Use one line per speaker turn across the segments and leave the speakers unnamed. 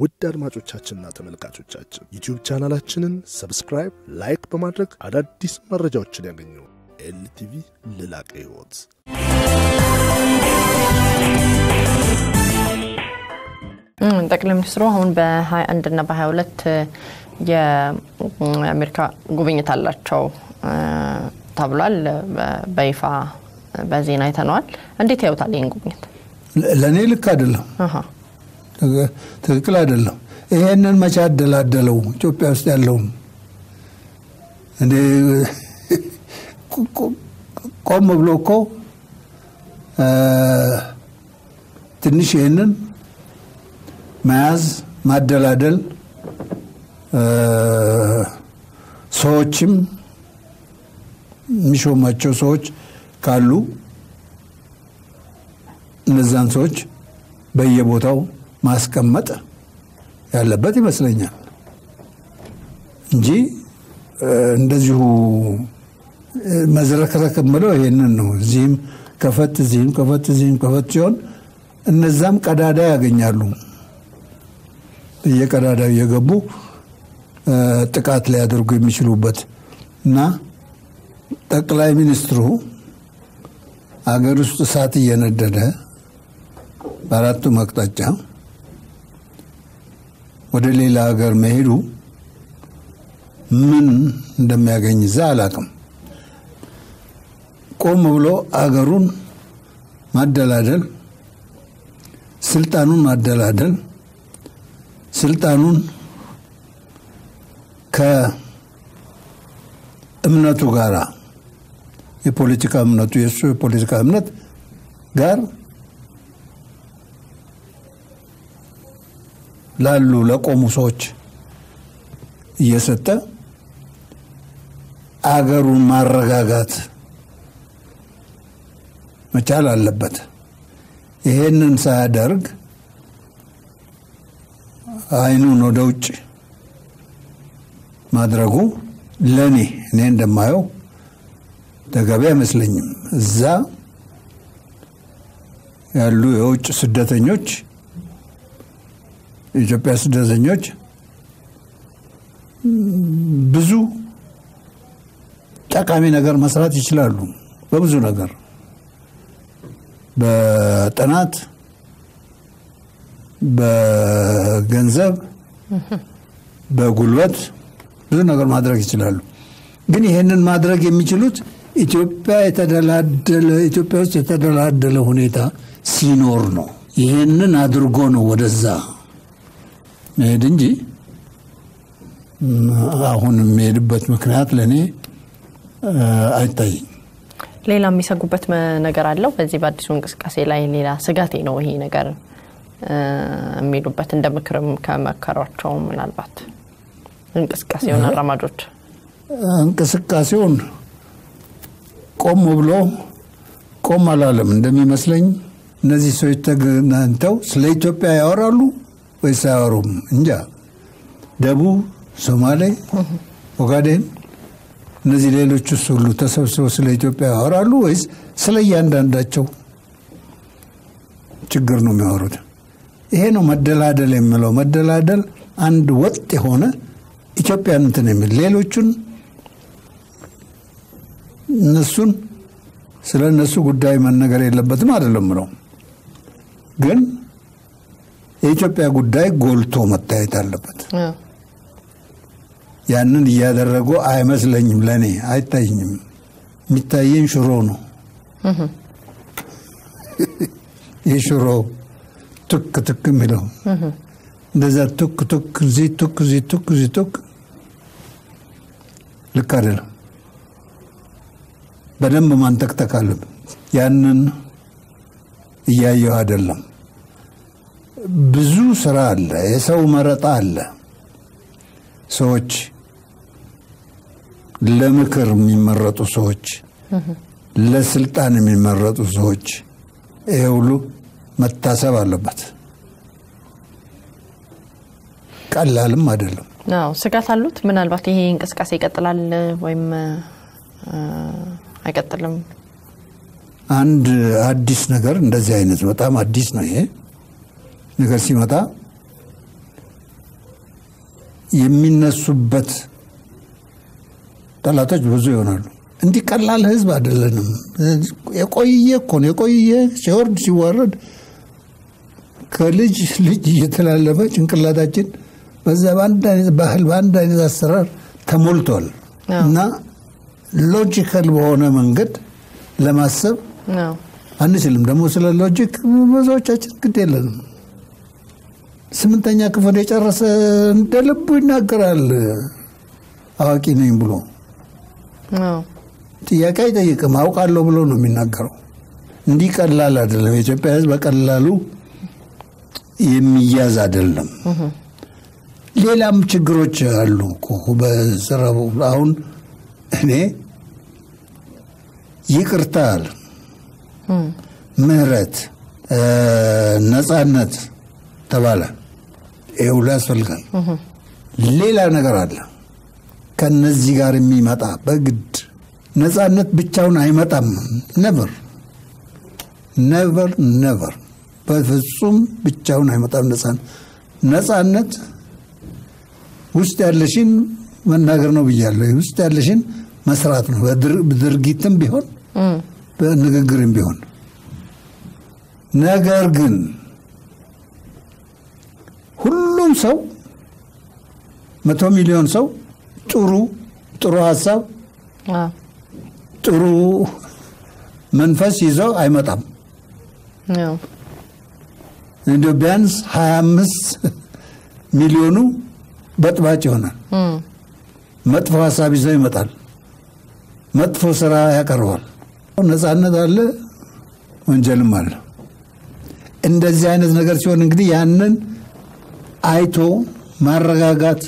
ውድ አድማጮቻችንና ተመልካቾቻችን ዩቲዩብ ቻናላችንን ሰብስክራይብ፣ ላይክ በማድረግ አዳዲስ መረጃዎችን ያገኙ። ኤልቲቪ ለላቀ ሕይወት
ጠቅላይ ሚኒስትሩ አሁን በ21 እና በ22 የአሜሪካ ጉብኝት አላቸው ተብሏል። በይፋ በዜና አይተነዋል። እንዴት ያዩታል ይህን ጉብኝት?
ለእኔ ልክ አይደለም፣
አሃ፣
ትክክል አይደለም። ይሄንን መቼ አደላደለው ኢትዮጵያ ውስጥ ያለውን እንዴ ቆም ብሎ እኮ ትንሽ ይህንን መያዝ ማደላደል ሰዎችም የሚሾማቸው ሰዎች ካሉ እነዛን ሰዎች በየቦታው ማስቀመጥ ያለበት ይመስለኛል እንጂ እንደዚሁ መዝረክረክ ምለው ይሄንን ነው። እዚህም ከፈት እዚህም ከፈት እዚህም ከፈት ሲሆን እነዛም ቀዳዳ ያገኛሉ። በየቀዳዳው እየገቡ ጥቃት ሊያደርጉ የሚችሉበት እና ጠቅላይ ሚኒስትሩ አገር ውስጥ እሳት እየነደደ በአራቱም አቅጣጫ ወደ ሌላ ሀገር መሄዱ ምን እንደሚያገኝ እዛ አላቅም። ቆም ብሎ አገሩን ማደላደል፣ ስልጣኑን ማደላደል፣ ስልጣኑን ከእምነቱ ጋር የፖለቲካ እምነቱ የእሱ የፖለቲካ እምነት ጋር ላሉ ለቆሙ ሰዎች እየሰጠ አገሩን ማረጋጋት መቻል አለበት። ይሄንን ሳያደርግ አይኑን ወደ ውጭ ማድረጉ ለእኔ እኔ እንደማየው ተገቢ አይመስለኝም። እዛ ያሉ የውጭ ስደተኞች የኢትዮጵያ ስደተኞች ብዙ ጠቃሚ ነገር መስራት ይችላሉ። በብዙ ነገር በጥናት፣ በገንዘብ፣ በጉልበት ብዙ ነገር ማድረግ ይችላሉ። ግን ይሄንን ማድረግ የሚችሉት ኢትዮጵያ የተደላደለ ኢትዮጵያ ውስጥ የተደላደለ ሁኔታ ሲኖር ነው። ይሄንን አድርጎ ነው ወደዛ መሄድ እንጂ አሁን የሚሄድበት ምክንያት ለእኔ አይታይም።
ሌላ የሚሰጉበት ነገር አለው። በዚህ በአዲሱ እንቅስቃሴ ላይ ሌላ ስጋቴ ነው ይሄ ነገር የሚሉበት እንደ ምክርም ከመከሯቸው ምናልባት እንቅስቃሴውን አራማጆች
እንቅስቃሴውን ቆም ብሎ ቆም አላለም እንደሚመስለኝ። እነዚህ ሰዎች ተገናኝተው ስለ ኢትዮጵያ ያወራሉ ወይስ አያወሩም? እንጃ። ደቡብ፣ ሶማሌ፣ ኦጋዴን እነዚህ ሌሎቹስ ሁሉ ተሰብስበው ስለ ኢትዮጵያ ያወራሉ ወይስ ስለ እያንዳንዳቸው ችግር ነው የሚያወሩት? ይሄ ነው መደላደል የምለው። መደላደል አንድ ወጥ የሆነ ኢትዮጵያን እንትን የሚል ሌሎቹን እነሱን ስለ እነሱ ጉዳይ መነገር የለበትም አይደለም ነው። ግን የኢትዮጵያ ጉዳይ ጎልቶ መታየት አለበት። ያንን እያደረጉ አይመስለኝም። ለእኔ አይታይኝም። የሚታየኝ ሽሮ ነው። የሽሮ ቱክ ቱክ የሚለው እንደዛ ቱክ ቱክ እዚህ ቱክ እዚህ ቱክ እዚህ ቱክ ልክ አይደለም። በደንብ ማንተክተክ አለብን። ያንን እያየው አይደለም። ብዙ ስራ አለ። የሰው መረጣ አለ። ሰዎች ለምክር የሚመረጡ ሰዎች፣ ለስልጣን የሚመረጡ ሰዎች፣ ይሄ ሁሉ መታሰብ አለበት። ቀላልም አይደለም።
አዎ ስጋት አሉት። ምናልባት ይሄ እንቅስቃሴ ይቀጥላል ወይም አይቀጥልም?
አንድ አዲስ ነገር እንደዚህ አይነት በጣም አዲስ ነው ይሄ ነገር ሲመጣ የሚነሱበት ጠላቶች ብዙ ይሆናሉ። እንዲህ ቀላል ህዝብ አይደለንም። የቆየ እኮ ነው። የቆየ ሲወርድ ሲዋረድ ከልጅ ልጅ እየተላለፈ ጭንቅላታችን በዛ በአንድ አይነት ባህል በአንድ አይነት አሰራር ተሞልቷል እና ሎጂካል በሆነ መንገድ ለማሰብ
አዎ።
አንችልም። ደግሞ ስለ ሎጂክ ብዙዎቻችን ግድ የለንም። ስምንተኛ ክፍል የጨረሰ እንደ ልቡ ይናገራል አዋቂ ነኝ ብሎ
አዎ።
ጥያቄ አይጠይቅም። አውቃለሁ ብሎ ነው የሚናገረው። እንዲህ ቀላል አይደለም። የኢትዮጵያ ሕዝብ በቀላሉ የሚያዝ አይደለም። ሌላም ችግሮች አሉ እኮ በስራው አሁን እኔ ይቅርታ አለ ምህረት፣ ነጻነት ተባለ። ይህ ሁሉ ያስፈልጋል። ሌላ ነገር አለ ከነዚህ ጋር የሚመጣ በግድ ነጻነት ብቻውን አይመጣም። ነቨር ነቨር ነቨር በፍጹም ብቻውን አይመጣም። ነጻነት ነጻነት ውስጥ ያለሽን መናገር ነው ብያለሁ። ውስጥ ያለሽን መስራት ነው፣ በድርጊትም ቢሆን በንግግርም ቢሆን። ነገር ግን ሁሉም ሰው መቶ ሚሊዮን ሰው ጥሩ ጥሩ ሀሳብ
አዎ።
ጥሩ መንፈስ ይዘው አይመጣም።
አዎ።
እንደ ቢያንስ 25 ሚሊዮኑ በጥባጭ ይሆናል።
እም።
መጥፎ ሀሳብ ይዘው ይመጣል። መጥፎ ስራ ያቀርባል። ነጻነት አለ፣ ወንጀልም አለ። እንደዚህ አይነት ነገር ሲሆን እንግዲህ ያንን አይቶ ማረጋጋት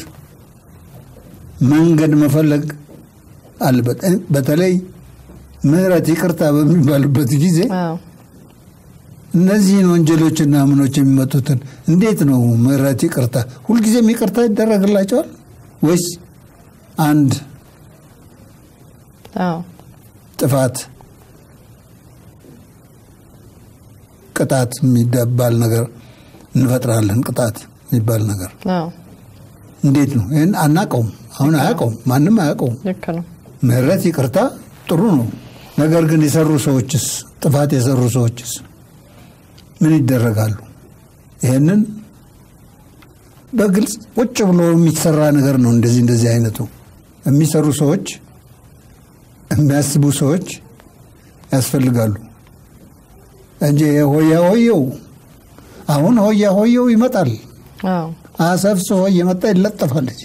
መንገድ መፈለግ አለበት። በተለይ ምህረት፣ ይቅርታ በሚባልበት ጊዜ
አዎ።
እነዚህን ወንጀሎችና ምኖች የሚመጡትን እንዴት ነው ምህረት፣ ይቅርታ ሁልጊዜም ይቅርታ ይደረግላቸዋል ወይስ አንድ
አዎ።
ጥፋት ቅጣት የሚባል ነገር እንፈጥራለን? ቅጣት የሚባል ነገር
አዎ።
እንዴት ነው? ይህን አናቀውም። አሁን አያውቀውም፣ ማንም አያውቀውም።
ልክ ነው።
ምህረት፣ ይቅርታ ጥሩ ነው። ነገር ግን የሰሩ ሰዎችስ ጥፋት የሰሩ ሰዎችስ ምን ይደረጋሉ? ይህንን በግልጽ ቁጭ ብሎ የሚሰራ ነገር ነው። እንደዚህ እንደዚህ አይነቱ የሚሰሩ ሰዎች የሚያስቡ ሰዎች ያስፈልጋሉ እንጂ ሆያ ሆየው አሁን ሆያ ሆየው ይመጣል።
አዎ።
አሰፍስፎ እየመጣ ይለጠፋለች።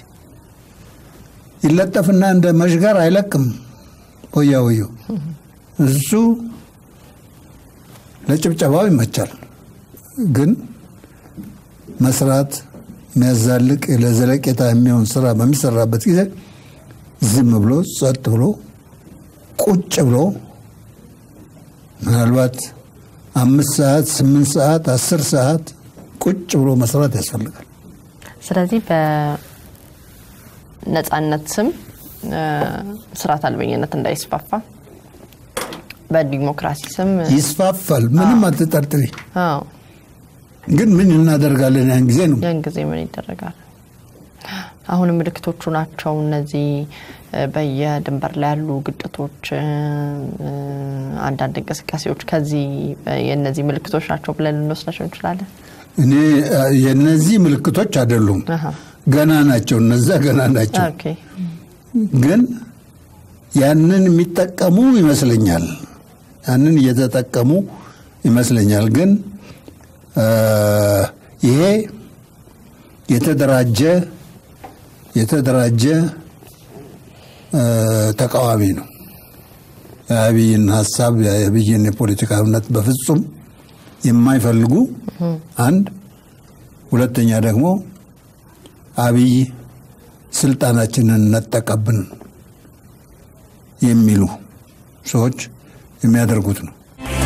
ይለጠፍና እንደ መሽገር አይለቅም። ሆያ ሆየው እሱ ለጭብጨባው ይመቻል፣ ግን መስራት የሚያዛልቅ ለዘለቄታ የሚሆን ስራ በሚሰራበት ጊዜ ዝም ብሎ ጸጥ ብሎ ቁጭ ብሎ ምናልባት አምስት ሰዓት ስምንት ሰዓት አስር ሰዓት ቁጭ ብሎ መስራት ያስፈልጋል።
ስለዚህ በነጻነት ስም እ፣ ስርዓት አልበኝነት እንዳይስፋፋ በዲሞክራሲ ስም
ይስፋፋል፣ ምንም አትጠርጥሪ።
አዎ
ግን ምን እናደርጋለን? ያን ጊዜ ነው
ያን ጊዜ ምን ይደረጋል? አሁን ምልክቶቹ ናቸው እነዚህ እ፣ በየድንበር ላይ ያሉ ግጭቶች፣ እ፣ እ፣ አንዳንድ እንቅስቃሴዎች ከዚህ እ፣ የእነዚህ ምልክቶች ናቸው ብለን ልንወስዳቸው እንችላለን።
እኔ አ፣ የነዚህ ምልክቶች አይደሉም፣
አሃ።
ገና ናቸው። እነዛ ገና ናቸው።
ኦኬ።
ግን ያንን የሚጠቀሙ ይመስለኛል። ያንን እየተጠቀሙ ይመስለኛል። ግን አ፣ ይሄ የተደራጀ የተደራጀ አ፣ ተቃዋሚ ነው። የአብይን ሀሳብ የአብይን የፖለቲካ እምነት በፍጹም የማይፈልጉ አንድ፣ ሁለተኛ ደግሞ አብይ ስልጣናችንን ነጠቀብን የሚሉ ሰዎች የሚያደርጉት ነው።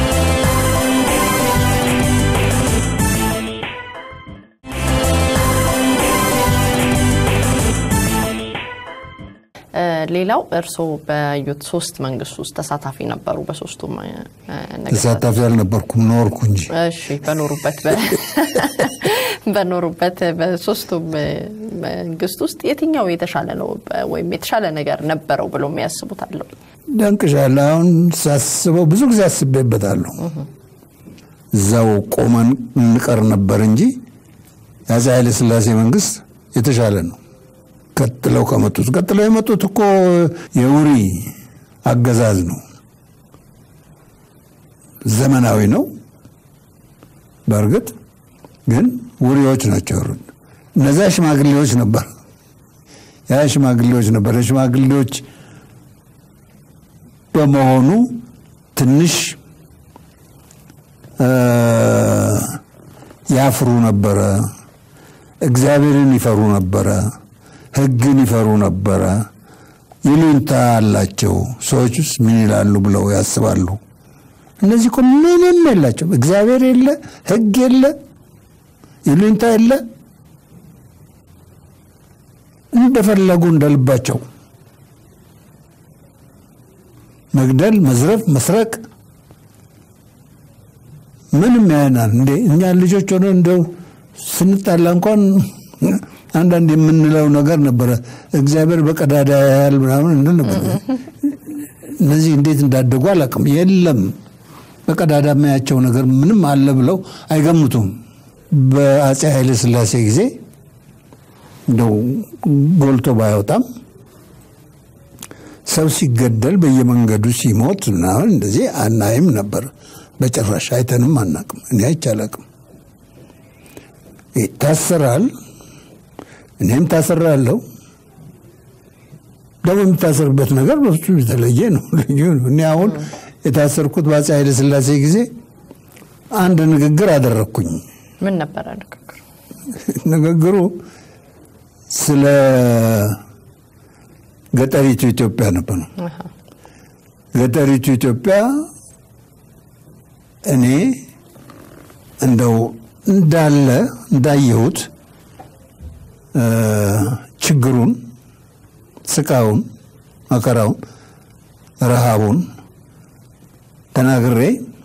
እ፣ ሌላው እርስዎ በዩት ሶስት መንግስት ውስጥ ተሳታፊ ነበሩ። በሶስቱም እ፣ ነገስታት
ተሳታፊ አልነበርኩም፣ ኖርኩ እንጂ
እሺ በኖሩበት በ- በኖሩበት በሶስቱም መንግስት ውስጥ የትኛው የተሻለ ነው ወይም የተሻለ ነገር ነበረው ብሎ የሚያስቡት አለው?
ደንቅሻል። አሁን ሳስበው ብዙ ጊዜ አስቤበታለሁ። እዛው ቆመን እንቀር ነበር እንጂ የአፄ ኃይለ ሥላሴ መንግስት የተሻለ ነው። ቀጥለው ከመጡት ቀጥለው የመጡት እኮ የውሪ አገዛዝ ነው። ዘመናዊ ነው በእርግጥ ግን ውሪዎች ናቸው ያሉት። እነዚያ ሽማግሌዎች ነበር ያ ሽማግሌዎች ነበር። የሽማግሌዎች በመሆኑ ትንሽ ያፍሩ ነበረ። እግዚአብሔርን ይፈሩ ነበረ። ሕግን ይፈሩ ነበረ። ይሉኝታ አላቸው። ሰዎች ውስጥ ምን ይላሉ ብለው ያስባሉ። እነዚህ እኮ ምንም የላቸው። እግዚአብሔር የለ፣ ሕግ የለ፣ ይሉኝታ የለ። እንደፈለጉ እንደልባቸው መግደል፣ መዝረፍ፣ መስረቅ ምንም ያናል እንዴ? እኛ ልጆች ሆነ እንደው ስንጣላ እንኳን አንዳንድ የምንለው ነገር ነበረ። እግዚአብሔር በቀዳዳ ያህል ምናምን እንል ነበር። እነዚህ እንዴት እንዳደጉ አላውቅም። የለም በቀዳዳ የሚያቸው ነገር ምንም አለ ብለው አይገምቱም። በአፄ ኃይለ ሥላሴ ጊዜ እንደው ጎልቶ ባይወጣም ሰው ሲገደል በየመንገዱ ሲሞት ምናምን እንደዚህ አናይም ነበር። በጭራሽ አይተንም አናቅም። እኔ አይቼ አላቅም። ይታሰራል፣ እኔም ታሰራለሁ። ደግሞ የሚታሰርበት ነገር በፍጹም የተለየ ነው፣ ልዩ ነው። እኔ አሁን የታሰርኩት በአፄ ኃይለ ሥላሴ ጊዜ አንድ ንግግር አደረግኩኝ።
ምን ነበረ ንግግሩ?
ንግግሩ ስለ ገጠሪቱ ኢትዮጵያ ነበር። ገጠሪቱ ኢትዮጵያ እኔ እንደው እንዳለ እንዳየሁት ችግሩን፣ ስቃውን፣ መከራውን፣ ረሃቡን ተናግሬ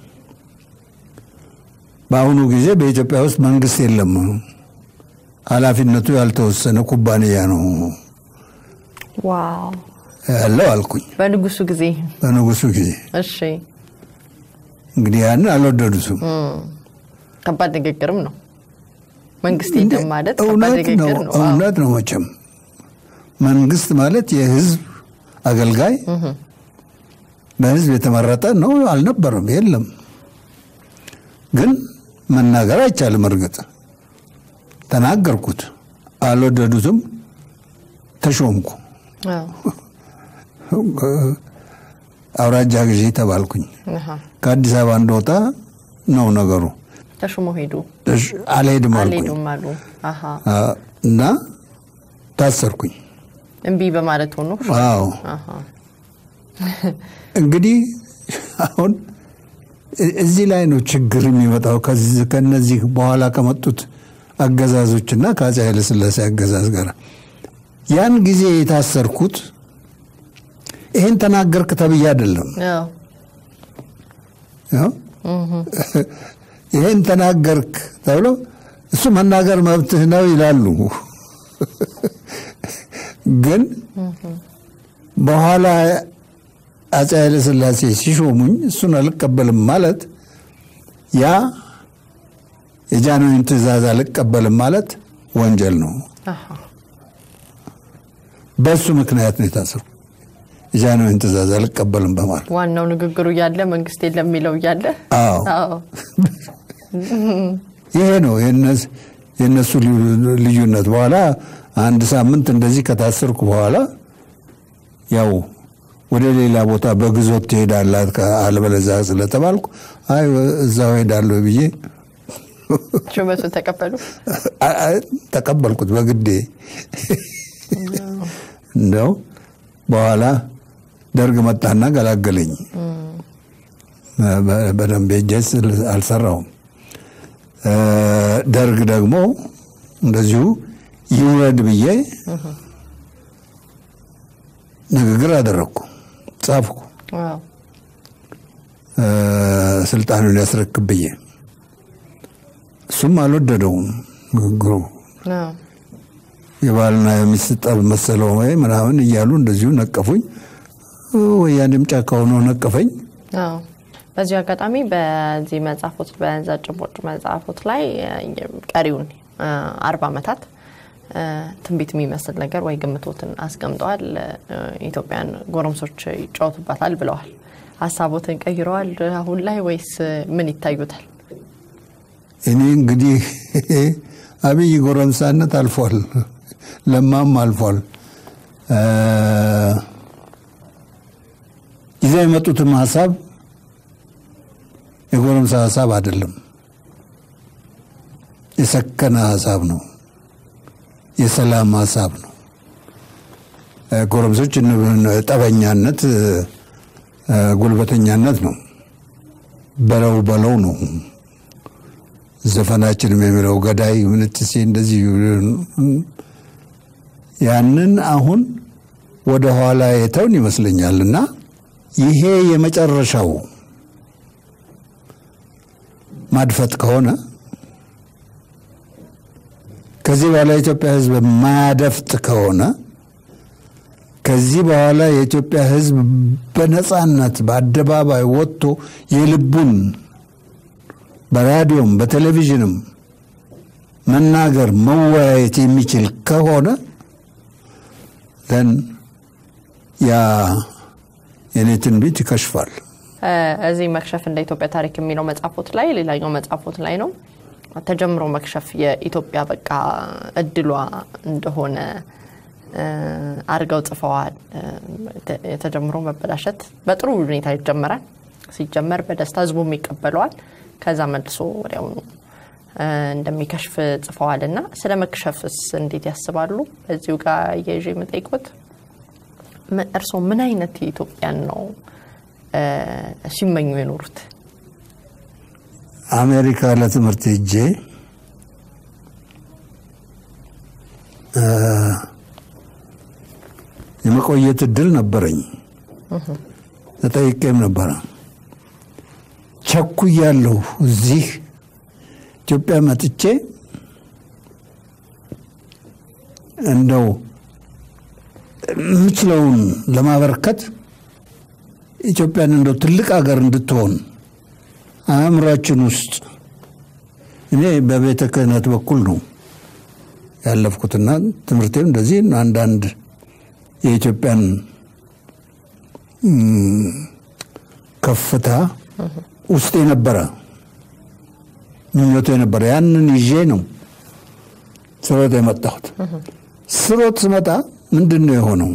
በአሁኑ ጊዜ በኢትዮጵያ ውስጥ መንግስት የለም፣ ኃላፊነቱ ያልተወሰነ ኩባንያ ነው
ዋው
ያለው አልኩኝ።
በንጉሱ ጊዜ
በንጉሱ ጊዜ
እሺ፣
እንግዲህ ያንን አልወደዱትም።
ከባድ ንግግርም ነው። መንግስት የለም ማለት ከባድ
እውነት ነው፣
ንግግር ነው። አዎ።
እውነት ነው። መቼም መንግስት ማለት የህዝብ አገልጋይ በህዝብ የተመረጠ ነው አልነበረም፣ የለም። ግን መናገር አይቻልም። እርግጥ ተናገርኩት፣ አልወደዱትም። ተሾምኩ፣
አዎ።
አውራጃ ገዢ ተባልኩኝ።
አሃ።
ከአዲስ አበባ እንደወጣ ነው ነገሩ።
ተሹሞ ሄዱ
እሺ፣ አልሄድም አልኩኝ
አልሄዱም አሉ። አሃ።
አ፣ እና ታሰርኩኝ።
እምቢ በማለት ሆኖ
አዎ
አሃ።
እንግዲህ አሁን እ- እዚህ ላይ ነው ችግር የሚመጣው ከዚህ ከነዚህ በኋላ ከመጡት አገዛዞችና ከአፄ ኃይለሥላሴ አገዛዝ ጋር ያን ጊዜ የታሰርኩት ይህን ተናገርክ ተብዬ አይደለም።
አዎ።
ያው ይህን ተናገርክ ተብሎ እሱ መናገር መብትህ ነው ይላሉ። ግን በኋላ አፄ ኃይለሥላሴ ሲሾሙኝ እሱን አልቀበልም ማለት ያ የጃንሆይን ትእዛዝ አልቀበልም ማለት ወንጀል ነው።
አሃ።
በእሱ ምክንያት ነው የታሰሩ። የጃንሆይን ትእዛዝ አልቀበልም በማለት
ዋናው ንግግሩ እያለ መንግስት የለም የሚለው እያለ
አዎ
አዎ።
ይሄ ነው የነስ- የእነሱ ልዩ- ልዩነት። በኋላ አንድ ሳምንት እንደዚህ ከታሰርኩ በኋላ ያው ወደ ሌላ ቦታ በግዞት ትሄዳላት አለበለዚያ ስለተባልኩ አይ እዛው ሄዳለሁ ብዬ
ሹመቱን ተቀበሉ።
አ- አ- ተቀበልኩት በግዴ። እንደው በኋላ ደርግ መጣና ገላገለኝ። በ- በደንብ ሄጄ ስል- አልሰራውም። እ፣ ደርግ ደግሞ እንደዚሁ ይውረድ ብዬ ንግግር አደረግኩ፣ ጻፍኩ
አዎ።
እ፣ ስልጣኑን ያስረክብ ብዬ እሱም አልወደደውም። ንግግሩ
አዎ።
የባልና የሚስት ጠብ መሰለው ወይ ምናምን እያሉ እንደዚሁ ነቀፉኝ። ወያኔም ጫካ ሆኖ ነቀፈኝ።
አዎ። በዚሁ አጋጣሚ በዚህ መጽሐፎት በዛ ጭቦጭ መጽሐፎት ላይ እ፣ ቀሪውን እ፣ አርባ ዓመታት እ፣ ትንቢት የሚመስል ነገር ወይ ግምቶትን አስቀምጠዋል። እ፣ ኢትዮጵያን ጎረምሶች ይጫወቱባታል ብለዋል። ሀሳቦትን ቀይረዋል አሁን ላይ ወይስ ምን ይታዩታል?
እኔ እንግዲህ አብይ ጎረምሳነት አልፏል፣ ለማም አልፏል። እ፣ ይዘው የመጡትም ሀሳብ የጎረምሳ ሀሳብ አይደለም፣ የሰከነ ሀሳብ ነው፣ የሰላም ሀሳብ ነው። እ፣ ጎረምሶች እን- ጠበኛነት፣ እ፣ ጉልበተኛነት ነው። በለው በለው ነው ዘፈናችንም የሚለው ገዳይ ምንትሴ እንደዚህ ያንን አሁን ወደ ኋላ የተውን ይመስለኛል እና ይሄ የመጨረሻው ማድፈጥ ከሆነ ከዚህ በኋላ የኢትዮጵያ ሕዝብ ማያደፍጥ ከሆነ ከዚህ በኋላ የኢትዮጵያ ሕዝብ በነፃነት በአደባባይ ወጥቶ የልቡን በራዲዮም በቴሌቪዥንም መናገር መወያየት የሚችል ከሆነ ዘን ያ የኔ ትንቢት ይከሽፋል።
እ፣ እዚህ መክሸፍ እንደ ኢትዮጵያ ታሪክ የሚለው መጽሐፎት ላይ ሌላኛው መጽሐፎት ላይ ነው ተጀምሮ መክሸፍ የኢትዮጵያ በቃ እድሏ እንደሆነ እ፣ አድርገው ጽፈዋል። እ፣ ተ- የተጀምሮ መበላሸት በጥሩ ሁኔታ ይጀመራል። ሲጀመር በደስታ ህዝቡም ይቀበለዋል። ከዛ መልሶ ወዲያውኑ እ፣ እንደሚከሽፍ ጽፈዋል እና ስለ መክሸፍስ እንዴት ያስባሉ? በዚሁ ጋር እየይዤ የምጠይቆት ም- እርስዎ ምን አይነት ኢትዮጵያን ነው እ፣ ሲመኙ የኖሩት?
አሜሪካ ለትምህርት ሄጄ እ፣ የመቆየት እድል ነበረኝ። ተጠይቄም ነበረ። ቸኩያለሁ። እዚህ ኢትዮጵያ መጥቼ እንደው የምችለውን ለማበርከት ኢትዮጵያን እንደው ትልቅ ሀገር እንድትሆን አእምሯችን ውስጥ እኔ በቤተ ክህነት በኩል ነው ያለፍኩትና ትምህርቴም እንደዚህ አንዳንድ የኢትዮጵያን እም፣ ከፍታ ውስጥ የነበረ ምኞቱ የነበረ ያንን ይዤ ነው ስሮጥ የመጣሁት። ስሮጥ ስመጣ ምንድን ነው የሆነው?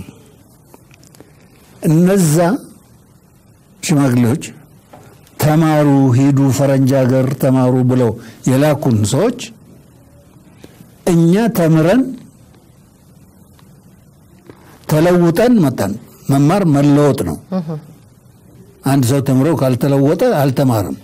እነዛ ሽማግሌዎች ተማሩ፣ ሂዱ ፈረንጅ ሀገር ተማሩ ብለው የላኩን ሰዎች እኛ ተምረን ተለውጠን መጣን። መማር መለወጥ ነው። አንድ ሰው ተምሮ ካልተለወጠ አልተማርም።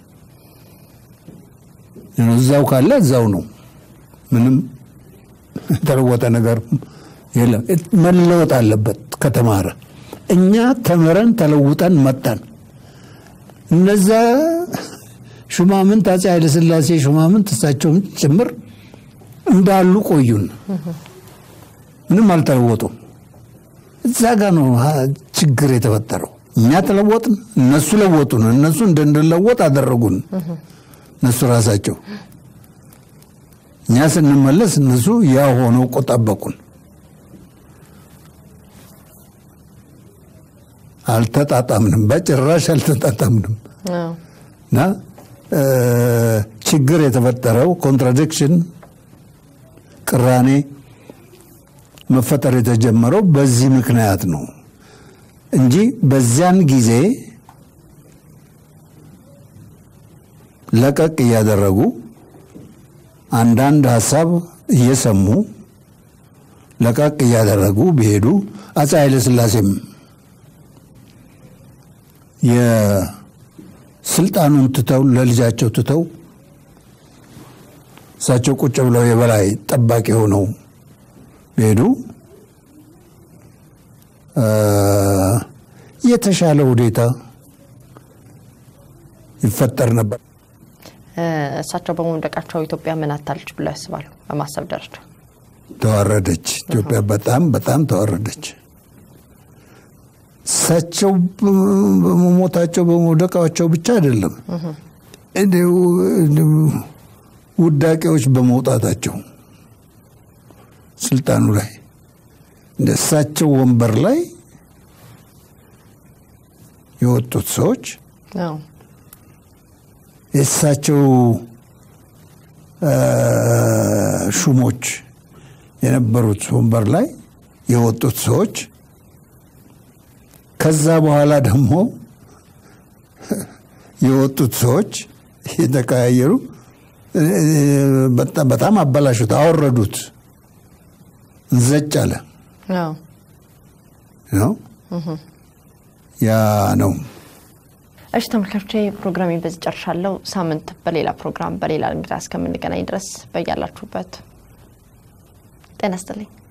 እዛው ካለ እዛው ነው። ምንም የተለወጠ ነገር የለም። መለወጥ አለበት ከተማረ። እኛ ተምረን ተለውጠን መጣን። እነዛ ሹማምንት አፄ ኃይለሥላሴ ሹማምንት እሳቸውም ጭምር እንዳሉ ቆዩን። ምንም አልተለወጡም። እዛ ጋ ነው ሀ- ችግር የተፈጠረው። እኛ ተለወጥን፣ እነሱ ለወጡን። እነሱ እንድንለወጥ አደረጉን። እነሱ ራሳቸው እኛ ስንመለስ እነሱ ያ ሆነው ቆ ጠበቁን። አልተጣጣምንም፣ በጭራሽ አልተጣጣምንም።
አዎ።
እና እ፣ ችግር የተፈጠረው ኮንትራዲክሽን፣ ቅራኔ መፈጠር የተጀመረው በዚህ ምክንያት ነው እንጂ በዚያን ጊዜ ለቀቅ እያደረጉ አንዳንድ ሀሳብ እየሰሙ ለቀቅ እያደረጉ ቢሄዱ አፄ ኃይለሥላሴም የስልጣኑን ትተው ለልጃቸው ትተው እሳቸው ቁጭ ብለው የበላይ ጠባቂ ሆነው ቢሄዱ እ፣ የተሻለ ሁኔታ ይፈጠር ነበር።
እ፣ እሳቸው በመውደቃቸው ኢትዮጵያ ምን አታለች ብለው ያስባሉ? በማሰብ ደረጃ
ተዋረደች። ኢትዮጵያ በጣም በጣም ተዋረደች። እሳቸው በመሞታቸው በመውደቃቸው ብቻ አይደለም እንዲሁ እንዲሁ ውዳቄዎች በመውጣታቸው ስልጣኑ ላይ እንደ እሳቸው ወንበር ላይ የወጡት ሰዎች
አዎ።
የእሳቸው አ፣ ሹሞች የነበሩት ወንበር ላይ የወጡት ሰዎች ከዛ በኋላ ደግሞ የወጡት ሰዎች የተቀያየሩ እ፣ በጣም- በጣም አበላሹት፣ አወረዱት፣ እንዘጭ አለ
አዎ።
ነው ያ ነው።
እሺ ተመልካቾቼ ፕሮግራሜን በዚህ ጨርሻለሁ። ሳምንት በሌላ ፕሮግራም በሌላ እንግዳ እስከምንገናኝ ድረስ በያላችሁበት ጤና ይስጥልኝ።